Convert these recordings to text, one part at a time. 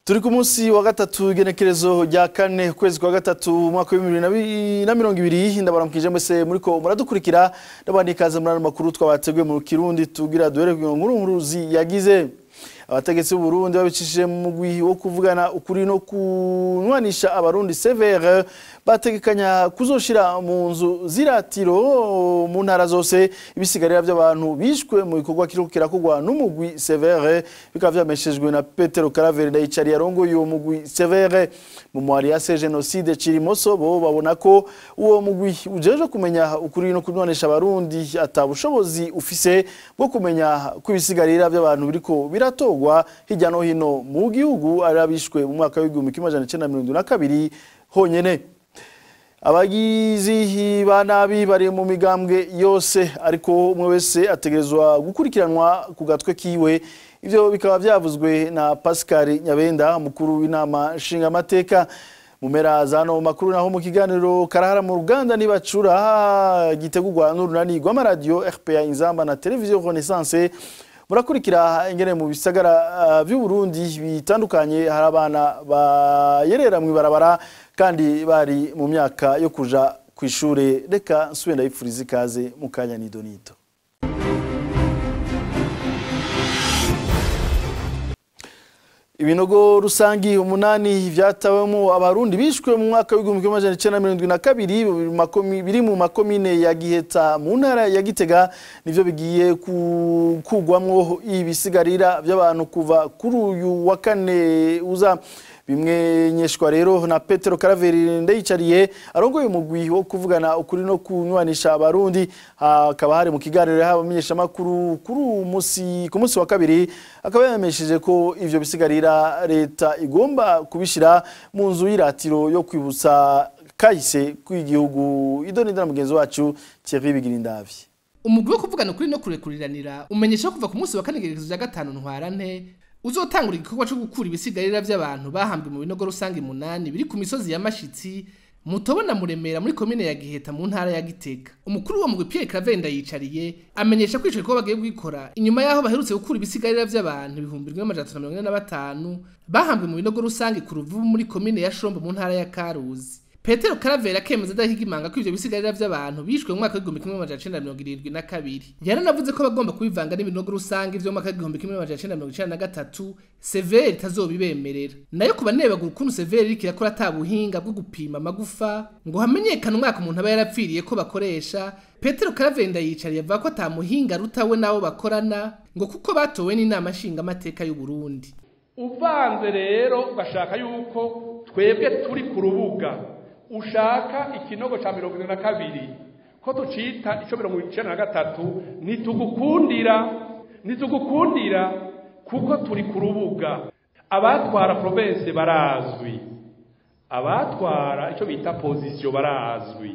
turi ku munsi wa gatatu igenekerezo rya kane ukwezi kwa gatatu umwaka w'ibihumbi bibiri na mirongo ibiri ndabaramukije mwese muriko muradukurikira ndabandi ikaze muri ano makuru twabateguye mu kirundi tugira duhere ku nkuru nkuruzi yagize abategetsi b'uburundi babicishije mu mugwi wo kuvugana ukuri no kunwanisha abarundi severe bategekanya kuzoshira mu nzu ziratiro mu ntara zose ibisigarira by'abantu bishwe mu bikorwa kiriko kirakogwa n'umugwi severe bikaba vyameshejwe na petero karaveri ndayicari yarongoye uwo mugwi severe mu mwari ya se jenoside cirimoso bo babona ko uwo mugwi ujejwe kumenya ukuri no kunwanisha abarundi ata bushobozi ufise bwo kumenya ko ibisigarira by'abantu biriko birato gutorwa hirya no hino mu gihugu ari abishwe mu mwaka w'igihumbi kimwe amajana icenda mirongo na kabiri honyene abagizi ba nabi bari mu migambwe yose ariko umwe wese ategerezwa gukurikiranwa ku gatwe kiwe ivyo bikaba vyavuzwe na Pascal Nyabenda mukuru w'inama nshingamateka mu mpera za no makuru naho mu kiganiro karahara mu ruganda nibacura gitegurwa n'urunani rw'amaradiyo RPA Inzamba na televiziyo Renaissance murakurikira ingene mu bisagara by'u Burundi bitandukanye hari abana bayerera mu ibarabara kandi bari mu myaka yo kuja ku ishure reka nsubira ndabipfuriza ikaze mu kanya nidonito ibinogo rusangi umunani vyatawemo abarundi bishwe mu mwaka w'igihumbi kimwe amajana icenda mirongo irindwi na kabiri biri mu makomine ya giheta mu ntara ya gitega nivyo bigiye kugwamwo ibisigarira vy'abantu kuva kuri uyu wa kane uza bimwenyeshwa rero na Petero Karaveri ndayicariye arongoye umugwi wo kuvugana ukuri no kunywanisha abarundi akaba hari mu kiganiro y'abamenyesha makuru kuri umunsi ku munsi wa kabiri akaba yamesheje ko ivyo bisigarira leta igomba kubishira mu nzu y'iratiro yo kwibutsa kahise kw'igihugu idonidana mugenzi wacu Thierry Bigirindavye umugwi wo kuvugana ukuri no kurekuriranira umenyesha kuva ku munsi wa kane gerekezo ya gatanu ntwarante uzotangura igikorwa cyo gukura ibisigarira by'abantu bahambwe mu binogo rusange munani biri ku misozi ya Mashitsi mutobona muremera muri komine ya Giheta mu ntara ya Gitega umukuru wa mugwi Pierre Cravenda yicariye amenyesha ko ico bagiye gwikora inyuma yaho baherutse gukura ibisigarira by'abantu ibihumbi 1545 bahambwe mu binogo rusange ku ruvubu muri komine ya Shombo mu ntara ya Karuzi Petero Karavera akemeza adahigimanga ko ivyo bisigarira by'abantu bishwe mu mwaka w'igihumbi kimwe amajana icenda mirongo irindwi na kabiri yaranavuze ko bagomba kubivanga n'ibinogo rusange vyo mu mwaka w'igihumbi kimwe amajana icenda mirongo icenda na gatatu severi itazobibemerera nayo kuba nebagura ukuntu severi iriko irakora ata buhinga bwo gupima amagufa ngo hamenyekane umwaka umuntu aba yarapfiriye ko bakoresha Petero Karavenda yicariye avuga ko ata muhinga rutawe n'abo bakorana ngo kuko batowe n'inama nshingamateka y'u Burundi uvanze rero ugashaka yuko twebwe turi ku rubuga ushaka ikinogo ca mirongo irindwi na kabiri ko tucita ico mirongo icenda na gatatu ntitugukundira ntitugukundira kuko turi ku rubuga abatwara province barazwi abatwara ico bita position barazwi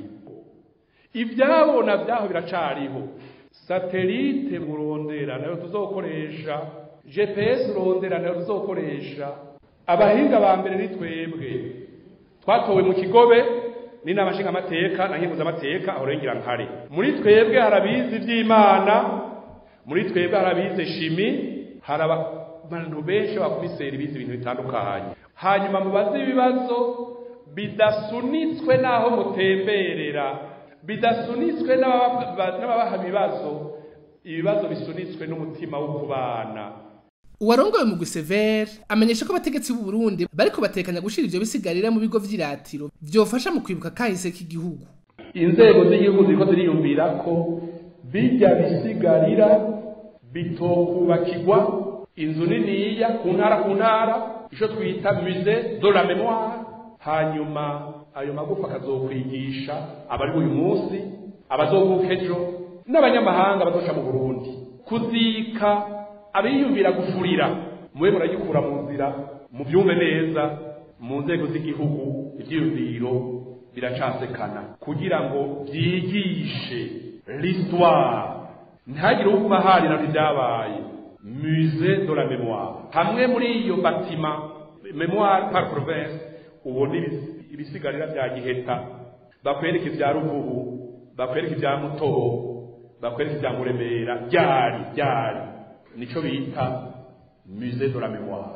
ivyabona vyaho biracariho satelite murondera nayo tuzokoresha gps urondera nayo tuzokoresha abahinga ba mbere ni twebwe twatowe mu kigobe n'inama nshingamateka na nkenguzamateka aho rengera nkare muri twebwe harabizi iby'imana muri twebwe harabize shimi hari abantu benshi bakomiseri bize ibintu bitandukanye hanyuma mubaze ibibazo bidasunitswe n'aho mutemberera bidasunitswe n'ababaha ibibazo ibibazo bisunitswe n'umutima wo kubana uwarongoye mu Severe amenyesha ko abategetsi b'u Burundi bariko batekanya gushira ivyo bisigarira mu bigo vy'iratiro vyofasha mu kwibuka kahise k'igihugu inzego z'igihugu ziriko ziriyumvira ko bijya bisigarira bitokubakirwa inzu niniya ku ntara ku ntara ico twita musée de la mémoire hanyuma ayo magufa akazokwigisha abari uyu munsi abazovuka ejo n'abanyamahanga bazoca mu Burundi kuzika abiyumvira gufurira mube muragikura mu nzira mubyumve neza mu nzego z'igihugu ibyiyumviro biracasekana kugira ngo byigishe l'histoire ntihagire uguma harira ibyabaye musée de la mémoire hamwe muri iyo batima mémoire par province ubona ibisigarira bya giheta bakwereka ibya ruvubu bakwereka ibya mutobo bakwereka ibya muremera byari byari nico bita musée de la mémoire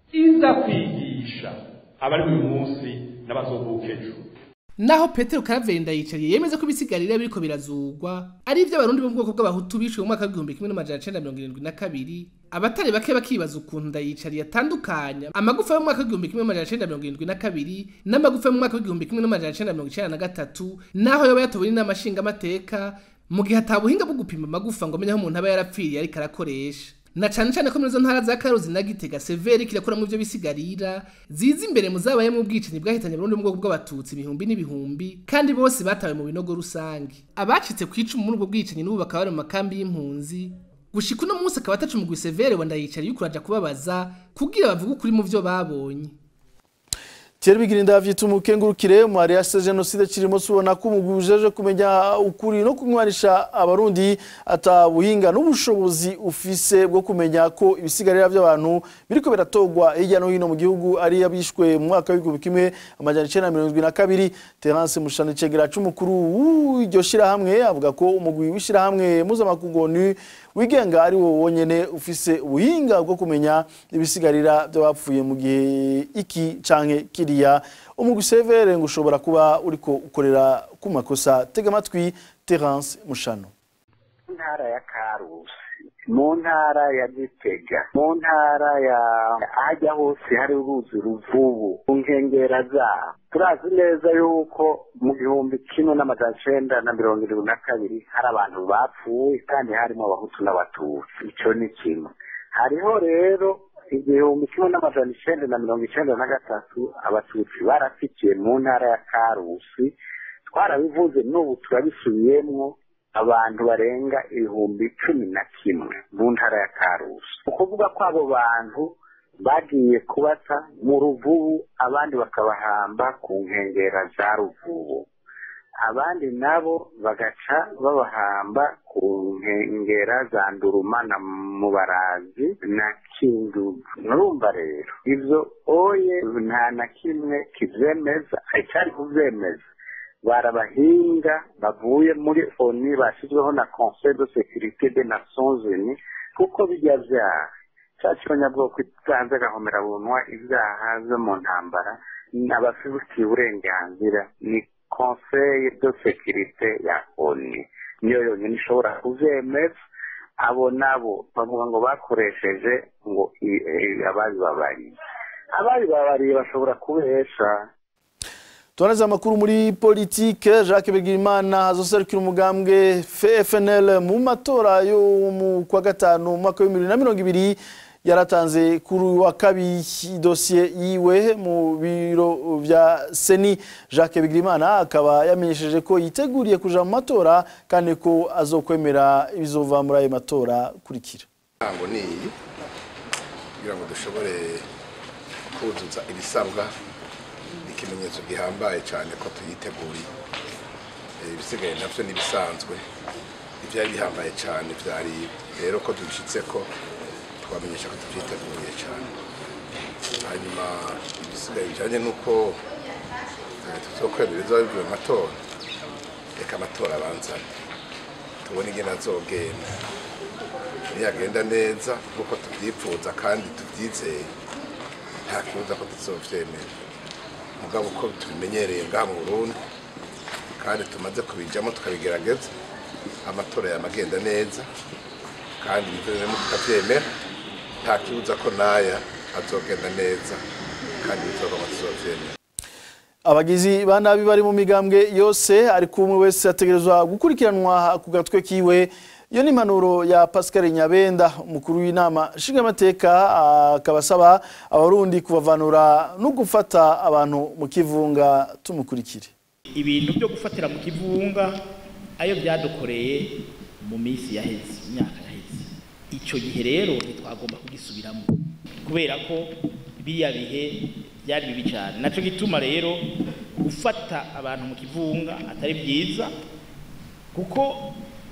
iza kwigisha abari uyu munsi n'abazovuka ejo naho petero karaveri ndayicariye yemeza ko ibisigarira biriko birazugwa ari ivy'abarundi bo mu bwoko bw'abahutu bishwe mu mwaka w'igihumbi kimwe n'amajana cenda mirongo irindwi na kabiri abatari bake bakibaza ukuntu ndayicariye atandukanya amagufa yo mu mwaka w'igihumbi kimwe n'amajana cenda mirongo irindwi na kabiri n'amagufa yo mu mwaka w'igihumbi kimwe n'amajana cenda mirongo icenda na gatatu naho yoba yatowe n'inama nshingamateka mu gihe ata buhinga bwo gupima amagufa ngo amenye aho umuntu aba yarapfiriye ariko arakoresha na cane cane ko muri izo ntara za karuzi na gitega severi kirakuramwo ivyo bisigarira ziza imbere mu zabayemwo ubwicanyi bwahitanye Burundi mu bwoko bw'abatutsi ibihumbi n'ibihumbi kandi bose batawe mu binogo rusange abacitse ku icumu muri ubwo bwicanyi n'ubu bakaba bari mu makambi y'impunzi gushika uno munsi akaba atacumugwi severe wa ndayicariye yuko uraja kubabaza kugira bavuge ukuri mu vyo babonye Thierry Bigirinda vyita umukengurukire mu area ya genocide kirimo subona ko umugujeje kumenya ukuri no kunywanisha abarundi atabuhinga n'ubushobozi ufise bwo kumenya ko ibisigarira by'abantu biriko biratogwa hirya no hino mu gihugu ari abishwe mu mwaka w'igihumbi kimwe amajana icenda mirongo irindwi na kabiri Terence Mushana Cegera c'umukuru w'iryo shirahamwe avuga ko umugwi w'ishirahamwe mpuzamakungu ONU wigenga ari wo wonyene ufise ubuhinga bwo kumenya ibisigarira by'abapfuye mu gihe iki canke kiriya umugwi severe ngo ushobora kuba uriko ukorera ku makosa tega amatwi Terence Mushano ntara ya Karusi mu ntara ya Gitega mu ntara ya ahajya hose hari uruzi ruvubu ku nkengera zaho turazi neza yuko mu gihumbi kimwe n'amajana icenda na mirongo irindwi na kabiri hari abantu bapfuye kandi harimo abahutu n'abatutsi ico ni kimwe hariho rero igihumbi kimwe n'amajana icenda na mirongo icenda na gatatu abatutsi barafikiye mu ntara ya karusi twarabivuze n'ubu turabisubiyemwo abantu barenga ibihumbi cumi na kimwe mu ntara ya karusi ukuvuga ko abo bantu bagiye kubata mu ruvubu abandi bakabahamba ku nkengera za ruvubu abandi nabo bagaca babahamba ku nkengera za nduruma na mubarazi na kindugu murumva rero ivyo oye nta na kimwe kivyemeza icari kuvyemeza barabahinga bavuye muri oni bashyizweho na conseil de sécurité des nations unies kuko bijya vyaha ca cyonyabwoko itanze agahomera bunwa ibyaha vyo mu ntambara abafitiye uburenganzira ni conseil de sécurité ya oni niyo yonyine ishobora kuvyemeza abo nabo bavuga ngo bakoresheje ngo ababibabariye ababibabariye bashobora kubesha tubaneze amakuru muri politike jacques bigirimana azoserukira umugambwe fnl mu matora yo mu kwa gatanu mu mwaka w'ibihumbi bibiri na mirongo ibiri yaratanze kuri wa kabiri dosiye yiwe mu biro vya seni jacques bigirimana akaba yamenyesheje ko yiteguriye kuja mu matora kandi ko azokwemera ibizova muri ayo matora kurikira ntango ni iyi kugira ngo dushobore kuzuza ibisabwa ikimenyetso gihambaye cyane ko tuyiteguriye ibisigaye nabyo n'ibisanzwe ibyari bihambaye cyane byari rero ko dushyitse ko twamenyesha ko tubyiteguye cyane hanyuma ibisigaye bijyanye n'uko tuzokwemera ibizaba bivuye mu matora reka amatora abanzane tubone ingene azogenda niyagenda neza nk'uko tubyifuza kandi tubyizeye nta kibuza ko tuzovyemera mugabo uko tubimenyereye ngaha mu Burundi kandi tumaze kubijamo tukabigerageza amatora yamagenda neza kandi bivuyemo tukavyemera nta kibuza ko naya azogenda neza kandi bizogoma tuzovyemera abagizi ba nabi bari mu migambwe yose ariko umwe wese ategerezwa gukurikiranwa ku gatwe kiwe iyo ni impanuro ya pascal nyabenda umukuru w'inama nshingamateka akaba asaba abarundi kubavanura no gufata abantu mu kivunga tumukurikire ibintu byo gufatira mu kivunga ayo byadukoreye mu minsi yaheze imyaka yaheze icyo gihe rero ntitwagomba kugisubiramo kubera ko biriya bihe byari bibi cyane nacyo gituma rero gufata abantu mu kivunga atari byiza kuko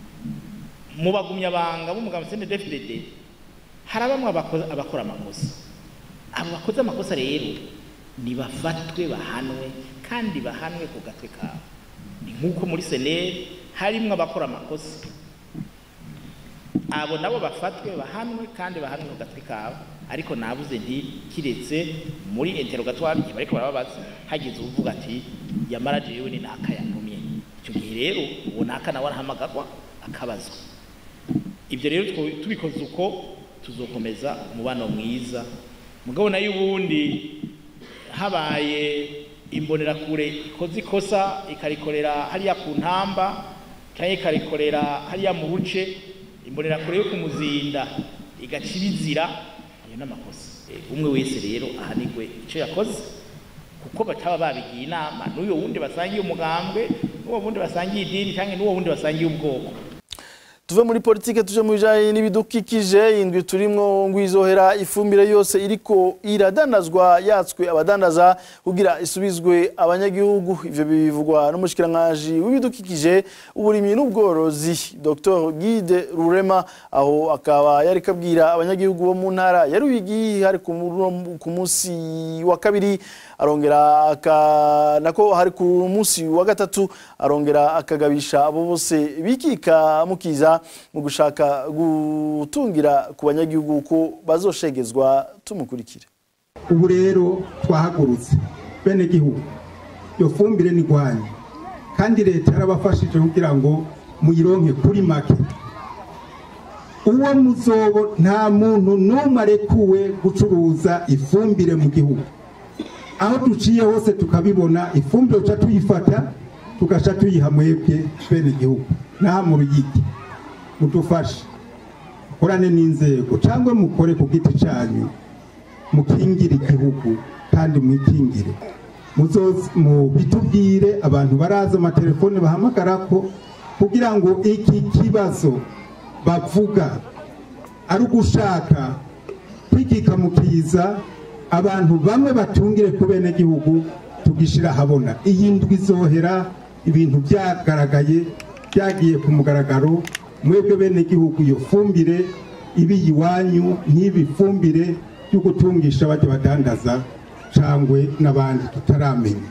mu bagumyabanga b'umugabo sende DFDD hari bamwe abakora amakosa abo bakoze amakosa rero nibafatwe bahanwe kandi bahanwe ku gatwe kabo ni nk'uko muri seneri harimo abakora amakosa abo nabo bafatwe bahanwe kandi bahanwe ku gatwe kabo ariko nabuze nti kiretse muri interrogatoire igihe bariko barababaza hagize uvuga ati yamara jewe ni naka yantumye icyo gihe rero uwo naka nawe arahamagarwa akabazwa ibyo rero two- tubikoze uko tuzokomeza umubano mwiza mugabo nayo ubundi habaye imbonerakure ikoze ikosa ikarikorera hariya ku ntamba cyangwa ikarikorera hariya mu buce imbonerakure yo kumuzinda igaca ibizira ayo ni amakosa Eh, umwe wese rero ahanigwe icyo yakoze kuko bataba babigiye inama n'uyo wundi basangiye umugambwe n'uwo wundi basangiye idini cyangwa n'uwo wundi basangiye ubwoko tuve muri politike tuje mu bijanye n'ibidukikije indwi turimwo ngwizohera ifumbire yose iriko iradanazwa yatswe abadandaza kugira isubizwe abanyagihugu ivyo bivugwa n'umushikiranganji w'ibidukikije uburimyi n'ubworozi Dr Guide Rurema aho akaba yari kabwira abanyagihugu bo mu ntara ya Ruyigi hari ku muro- ku munsi wa kabiri arongera aka nako hari ku munsi wa gatatu arongera akagabisha abo bose bikika mukiza mu gushaka gutungira ku banyagihugu ko bazoshegezwa tumukurikire ubu rero twahagurutse bene gihugu iyo fumbire ni rwanyu kandi leta yarabafashije kugira ngo muyironke kuri make uwo muzobo nta muntu n'umwe arekuwe gucuruza ifumbire mu gihugu aho duciye hose tukabibona ifumbire tuca tuyifata tugaca tuyiha mwebwe bene gihugu n'aha mu ruyigi mudufashe mukorane n'inzego cyangwa mukore ku giti cyanyu mukingire igihugu kandi mwikingire muzoze mu bitubwire abantu baraza amatelefone bahamagara ko kugira ngo iki kibazo bavuga ari ugushaka kwikika mu kiza abantu bamwe batungire ku bene gihugu tugishira habona iyi ndwi izohera ibintu byagaragaye byagiye ku mugaragaro mwebwe bene gihugu iyo fumbire ibi iwanyu ntibi fumbire yo gutungisha bajya badandaza cangwe n'abandi tutaramenya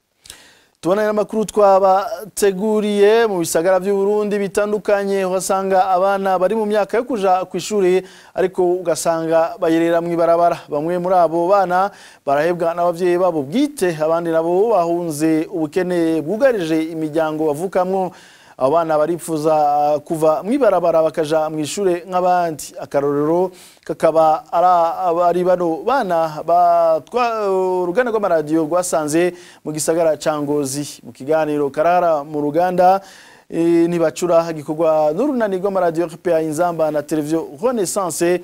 tubona n'amakuru twabateguriye mu bisagara by'u Burundi bitandukanye uhasanga abana bari mu myaka yo kuja ku ishuri ariko ugasanga bayerera mu ibarabara bamwe muri abo bana barahebwa n'abavyeyi babo bwite abandi nabo bahunze ubukene bwugarije imiryango bavukamwo abo bana baripfuza uh, kuva mu ibarabara bakaja mu ishure nk'abandi akarorero kakaba ara- ari bano bana batwa uruganda rw'amaradiyo rwasanze mu gisagara ca Ngozi mu kiganiro karara mu ruganda eh, ntibacura gikorwa n'urunani rw'amaradiyo RPA Inzamba na televiziyo Renaissance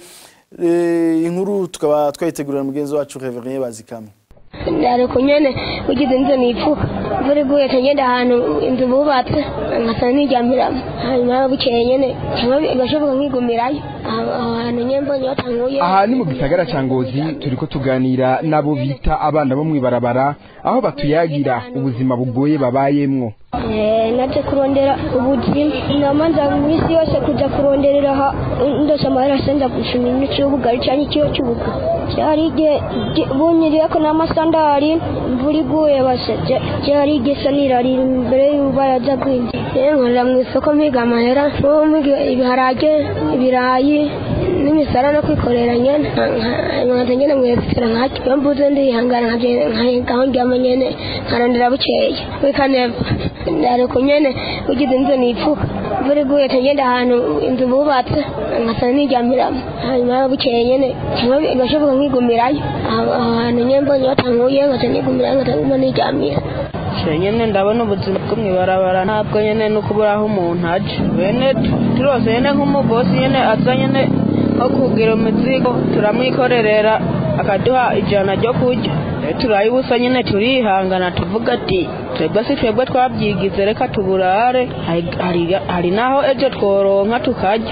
eh, inkuru tukaba twayitegurira mugenzi wacu Reverien Bazikamwe ariko nyene ugize inzu nipfuka imvura iguye tugenda ahantu inzu bubatse nkasa nijyamiramo hanyuma bukeye nyene cyangwa bigashoboka nkigumirayo aho aho hantu nyene mbonye batanguye aha ni mu gisagara ca ngozi turiko tuganira n'abo bita abana bo mw'ibarabara aho batuyagira ubuzima bugoye babayemwo Eh, naje kurondera ubuzima namanza mu isi yose kuja kuronderera ha ndose amahera senza gushima imico y'ubugari canke ikiyo cy'ubuga cyari igihe gi- bunyiriyeko n'amasandari imvura iguye base cya- cyari igihe sa nirarira imbere y'ubaraza bw'inzu rero nkorera mu isoko mpiga amahera n'ubu mpiga ibiharage ibirayi n'imisara no kwikorera nyene nkaza nyene mwefera nkacyo iyo mbuze ndihangana nkaho ndyama nyene nkarondera bukeye wikaneva ariko nyene ugize inzu nipfuka imvura iguye tugenda ahantu inzu bubatse nkasa nijyamiramo hanyuma bukeye nyene cyangwa bigashoboka nkigumirayo aho aho hantu nyene mbonye batanguye nkasa nigumirayo nkataguma niryamira nyene ndabona ubuzima bwo mw'ibarabara ntabwo nyene no kubura aho umuntu aje bene turose nyene nk'umugosi nyene aza nyene nko kugira umuzigo turamwikorerera akaduha ijana ryo kurya rero turaye ubusa nyene turihangana tuvuga ati twebwe si twebwe twabyigize reka tuburare hari- hari- hari naho ejo tworonka tukarya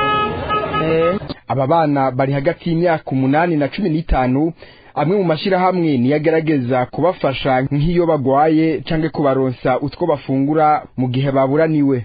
Eh. aba bana bari hagati y'imyaka umunani na cumi n'itanu amwe mu mashyirahamwe niyo agerageza kubafasha nk'iyo bagwaye canke kubaronsa utwo bafungura mu gihe baburaniwe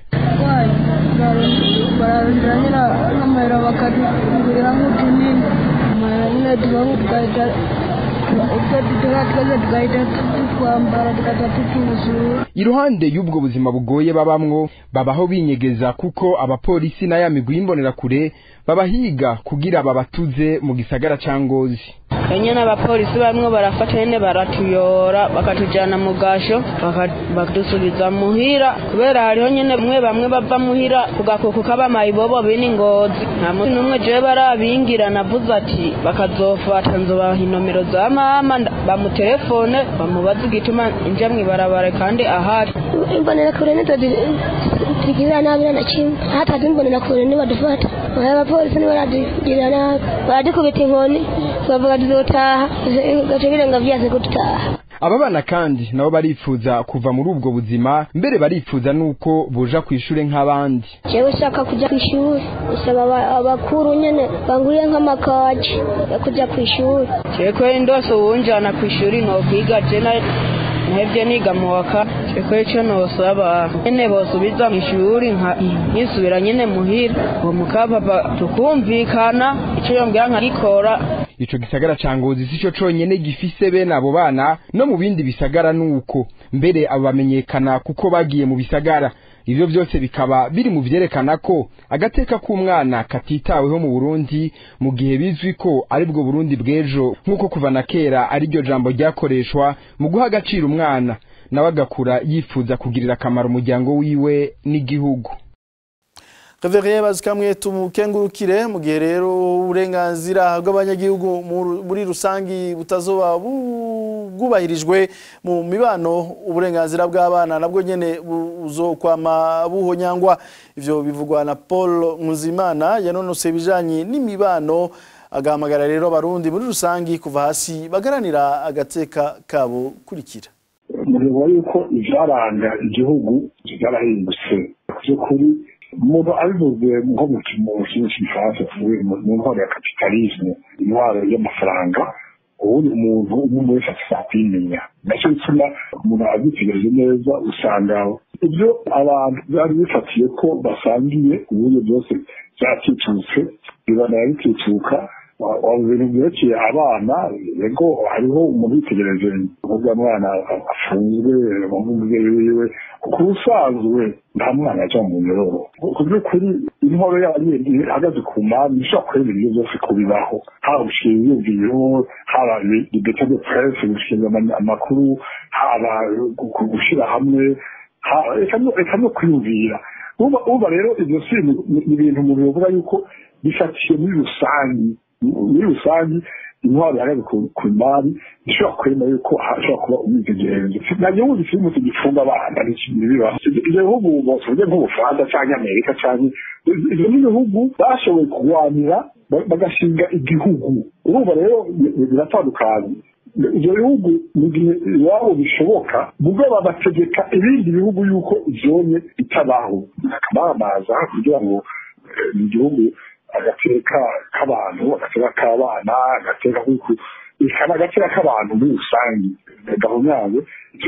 bararondera nyine nk'amahera bakatugurira nk'utunini amahera nyine tugahita utwo dutoya twose tugahita tutwambara tugaca tutuzura iruhande y'ubwo buzima bugoye babamwo babaho binyegeza kuko abapolisi na ya migwi y'imbonerakure babahiga kugira babatuze mu gisagara ca ngozi enye n'abapolisi bamwe barafata nyene baratuyora bakatujana mu gasho baka- bakadusubiza muhira kubera hariho nyene bamwe bamwe bava muhira ku gakuku k'abamayibobo bini ngozi nta munsi n'umwe jewe barabingira navuze ati bakazofata nzobaha inomero za mama nda- bamutelefone bamubaze igituma nja mw'ibarabara kandi ahari imbonerakure nizo zigirira nabi na kimwe hatazi imbonerakure nibadufata aya abapolisi nibaradugirira nabi baradukubita inkoni bavuga tuzotaha gace birenga vyaze kudutaha aba bana kandi nabo barifuza kuva muri ubwo buzima mbere barifuza nuko boja kw'ishure nk'abandi jewe ushaka kuja kw'ishuri usaba aba- abakuru nyene banguriye nk'amakaji yo kuja kw'ishuri cekwe ndose uwunjana kw'ishuri nokwiga je na- nahevye niga mu wa kane cekwe ico nosaba nyene bosubiza mw'ishuri nka- nkisubira nyene muhira uwo mukapapa tukumvikana ico yombwira nkagikora ico gisagara ca ngozi sico conyene gifise bene abo bana no mu bindi bisagara nuko mbere abo bamenyekana kuko bagiye mu bisagara ivyo vyose bikaba biri mu vyerekana ko agateka k'umwana katitaweho mu burundi mu gihe bizwi ko ari bwo burundi bw'ejo nk'uko kuva na kera ari ryo jambo ryakoreshwa mu guha agaciro umwana nawe agakura yifuza kugirira akamaro umuryango wiwe n'igihugu Reverien bazikamwe tumukengurukire mu gihe rero uburenganzira bw'abanyagihugu mu- muri rusangi butazoba bu- bwubahirijwe mu mibano uburenganzira bw'abana nabwo nyene buzokwama buhonyangwa ivyo bivugwa na Paul Nkuzimana yanonose ibijanye n'imibano agahamagara rero abarundi muri rusangi kuva hasi bagaranira agateka kabo kurikira mureba yuko ivyaranga igihugu vyarahindutse vy'ukuri umuntu abivuze nko mu kintu cy'igifaransa tuvuye mu mu ntwaro ya kapitalisme intwaro y'amafaranga ubundi umuntu umwe wese afite kwimenya nacyo bituma umuntu abyitegereje neza usanga ibyo abantu byari bifatiye ko basangiye uburyo byose byacicutse bibanira bicicuka mu bintu byerekeye abana yego hariho umuntu witegereje uvuga mwana afunzwe umubyeyi wiwe ku busanzwe nta mwana ajya mu nyororo ku by'ukuri intwaro y'abanyeshuri ihagaze ku mpamvu ishobora kureba ibyo byose kubibaho haba gushinga iyumviro haba ibeta de presse gushinga ama- amakuru haba gu- gushyira hamwe ha- reka no- reka no kwiyumvira uba uba rero ibyo si ni ni ibintu umuntu yavuga yuko bifatiye muri rusange muri rusange intwaro ihagaze ku ku mari ishobora kwemera yuko hashobora kuba umwidegenzo nta gihugu gifite umuti gifunga abana n'ikintu bibaho ibyo bihugu tuvuge nk'ubufaransa cyangwa amerika cyangwa ibyo ni ibihugu bashoboye kurwanira ba- bagashinga igihugu urumva rero bi- biratandukanye ibyo bihugu mu gihe iwabo bishoboka mubwo bagategeka ibindi bihugu yuko ivyonye bitabaho akamamaza kugira ngo eh, mu gihugu agateka k'abantu agateka k'abana agateka kuku ikaba agateka k'abantu muri rusange gahunyawe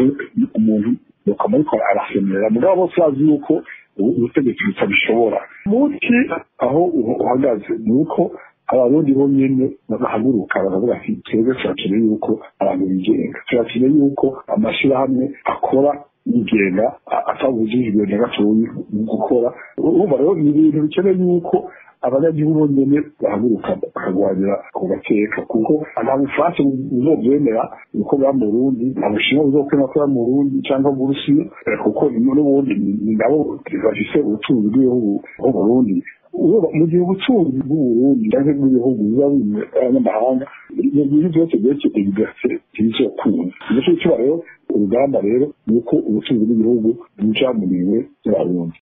umuntu ukaba ariko arasemerera mugabo bose bazi yuko ubu- ubutegetsi butabishobora muti aho uhu- uhagaze ni uko abarundi bo nyene bahaguruka bakavuga ati twebwe turakeneye yuko abantu bigenga turakeneye yuko amashyirahamwe akora yigenga a- atabujijwe na gatoyi mu gukora urumva rero ni ibintu bikeneye yuko abanyagihugu bonyene bahaguruka bakarwanira ku gateka kuko nta bufaransa buzovyemera uko bwa mu burundi nta bushinwa buzokwemera ko bwa mu burundi cyangwa mu burusiya eh, kuko n'ubundi ni- ni nabo bafise ubutunzi bw'ibihugu bwo mu burundi Urumva, mu gihe ubutunzi bw'uburundi cyangwa bw'ibihugu biba bimwe abanyamahanga ibyo bintu byose byerekeye bigase ntibizokunda nicyo cyo kiba rero urugamba rero ni uko ubutunzi bw'igihugu buja mu minwe y'abarundi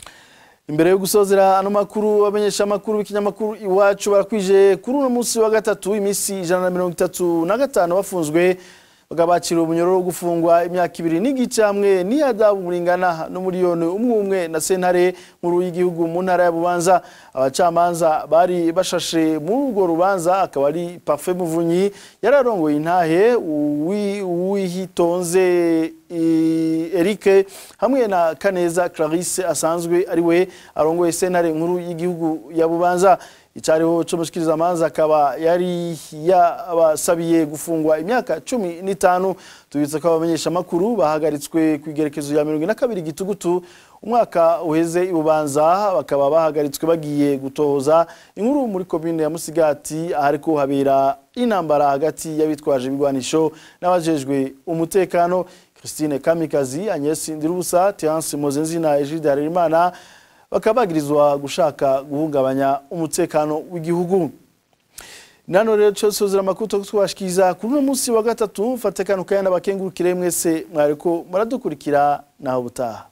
imbere yo gusozera ano makuru abamenyesha amakuru b'ikinyamakuru iwacu barakwije kuri uno munsi wa gatatu iminsi ijana na mirongo itatu na gatanu bafunzwe bagabacira umunyororo wo gufungwa imyaka ibiri n'igice hamwe n'iyadabu muringana n'umuriyoni umwe umwe na sentare nkuru y'igihugu mu ntara ya bubanza abacamanza bari bashashe muri urwo rubanza akaba ari parfait muvunyi yararongoye intahe uwi- uwihitonze i- Eric hamwe na Kaneza Clarisse asanzwe ari we arongoye sentare nkuru y'igihugu ya Bubanza icariho c'umushikiriza amanza akaba yari yabasabiye gufungwa imyaka cumi n'itanu tubitse ko abamenyesha amakuru bahagaritswe ku igerekezo ya mirongo ine na kabiri gitugutu umwaka uheze ibubanza bakaba bahagaritswe bagiye gutohoza inkuru muri komine ya musigati ahariko habera intambara hagati y'abitwaje ibigwanisho n'abajejwe umutekano christine kamikazi agnes ndirubusa terence mozenzina egide harerimana bakaba bagirizwa gushaka guhungabanya umutekano w'igihugu nano rero cyo sozera amakuru twashikiriza kuri uno munsi wa gatatu mfate kano kayana bakengurukire mwese mwariko muradukurikira naho butaha